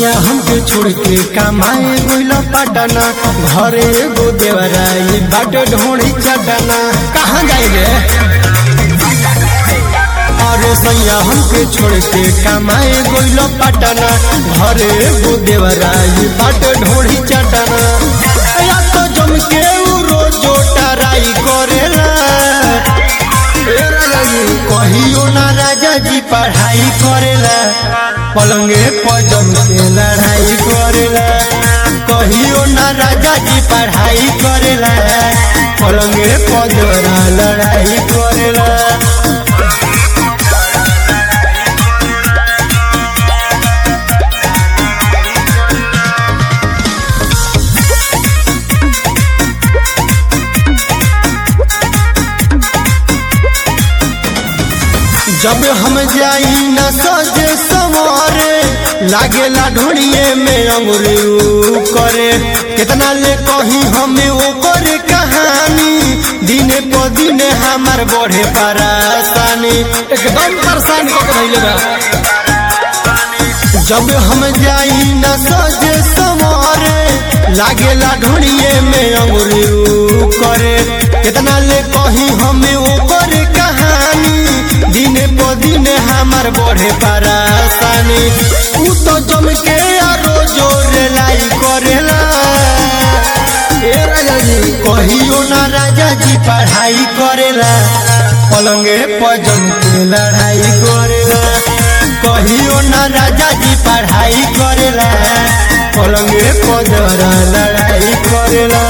सैया हमके छोड़ के कमाए गइल पटना घरे एगो देवराई बाट ढोड़ी चटना कहाँ जाए रे अरे सैया हमके छोड़ के कमाए गइल पटना घरे एगो देवराई बाट ढोड़ी चटना या तो जम के उ रोजो टराई करेला ए राजा जी, कहियो ना राजा जी पढ़ाई करेला पलंगे पजम के लड़ाई करेला कहियो ना राजा जी पढ़ाई करेला पलंगे पजरा लड़ाई करेला जब हम जाई न सजे सवारे लागेला ढोड़िए में अंगुरी ऊ करे कितना ले कही हमें वो करे कहानी दिने प दिने हमार बढ़े परेशानी एकदम परेशान को धैले बा जब हम जाई न सजे सवारे लागेला ढोड़िए में अंगुरी ऊ करे कितना ले कही हमें वो करे कहानी दिने प दिने हमार बढ़े परेशानी ऊ तो जम के आरो जोर लाई करेला ए राजा जी कहियो ना राजा जी पढ़ाई करेला पलंगे पर जम के लड़ाई करेला कहियो ना राजा जी पढ़ाई करेला पलंगे पर जरा लड़ाई करेला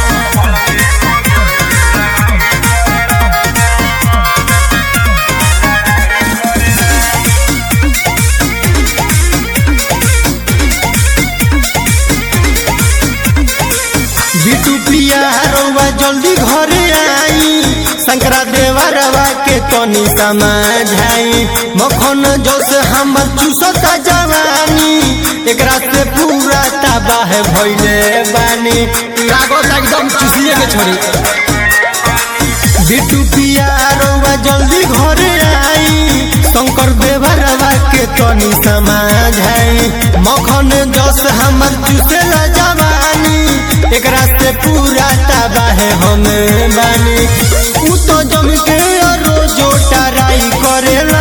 बिटू प्रिया रउआ जल्दी घरे आई शंकरा देवरवा के तनी समझाई मखन जोश हमर चूसता जवानी एकरा से पूरा तबाह भइले बानी लागत एकदम चूसिए के छोड़ी बिटू पिया रउआ जल्दी घरे आई शंकर देवरवा के तनी समझाई मखन जोश हमर चूसेला जवानी एकरा से पूरा तबाह हम बानी उ तो जम के रोजो टराई करेला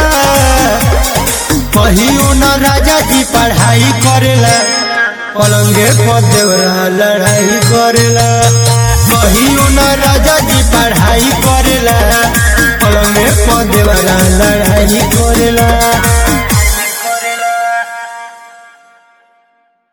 कहियो न राजा जी पढ़ाई करेला पलंगे पर देवरा लड़ाई करेला कहियो न राजा जी पढ़ाई करेला पलंगे पर देवरा लड़ाई करेला